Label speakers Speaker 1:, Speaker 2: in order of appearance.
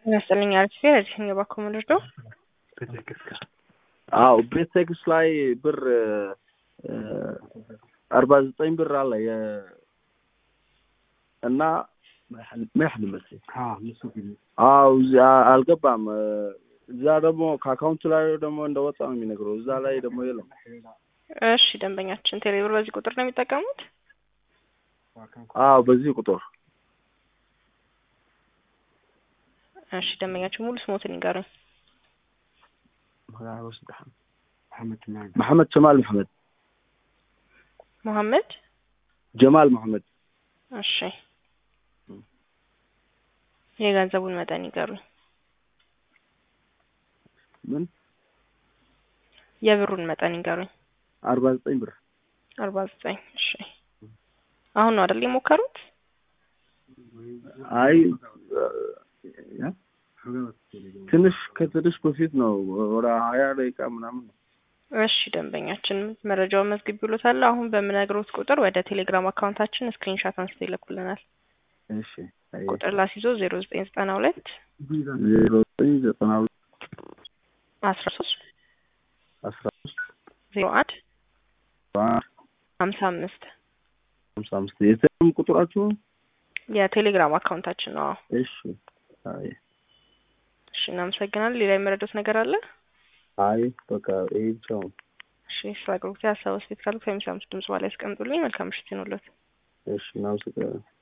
Speaker 1: ይመስለኝ አሪፍ ረጅኝ ባኮ ምንድዶ
Speaker 2: አዎ ቤቴክስ ላይ ብር አርባ ዘጠኝ ብር አለ እና መያህል መስል አዎ አልገባም። እዛ ደግሞ ከአካውንቱ ላይ ደግሞ እንደወጣ ነው የሚነግረው። እዛ ላይ ደግሞ የለም።
Speaker 1: እሺ ደንበኛችን ቴሌብር በዚህ ቁጥር ነው የሚጠቀሙት?
Speaker 2: አዎ በዚህ ቁጥር።
Speaker 1: እሺ ደንበኛችን ሙሉ ስሞትን ይንገሩኝ።
Speaker 2: መሐመድ ጀማል መሐመድ
Speaker 1: መሐመድ
Speaker 2: ጀማል መሐመድ።
Speaker 1: እሺ የገንዘቡን መጠን ይገሩኝ።
Speaker 2: ምን
Speaker 1: የብሩን መጠን ይንገሩኝ።
Speaker 2: አርባ ዘጠኝ ብር
Speaker 1: አርባ ዘጠኝ እሺ አሁን ነው አይደል የሞከሩት?
Speaker 2: አይ ትንሽ ከትንሽ በፊት ነው ወደ ሀያ ደቂቃ ምናምን ነው።
Speaker 1: እሺ ደንበኛችን መረጃውን መዝግብ ብሎታል። አሁን በምነግሮት ቁጥር ወደ ቴሌግራም አካውንታችን ስክሪንሻት አንስቶ ይልኩልናል።
Speaker 2: እሺ
Speaker 1: ቁጥር ላስይዞ ዜሮ ዘጠኝ ዘጠና ሁለት
Speaker 2: ዜሮ ዘጠኝ ዘጠና ሁለት
Speaker 1: አስራ ሶስት
Speaker 2: አስራ ሶስት
Speaker 1: ዜሮ አንድ ሀምሳ አምስት
Speaker 2: ሀምሳ አምስት የቴሌግራም ቁጥራችሁ
Speaker 1: የቴሌግራም አካውንታችን ነው።
Speaker 2: እሺ አይ
Speaker 1: እሺ እናመሰግናለን። ሌላ የመረዳት ነገር አለ?
Speaker 2: አይ በቃ ይሄ ብቻ ነው።
Speaker 1: እሺ ስራ አገልግሎት ሀሳብ አስተያየት ካሉት ከሚሰሙት ድምጽ በላይ ያስቀምጡልኝ። መልካም ምሽት ይሁንልዎት።
Speaker 2: እሺ እናመሰግናለን።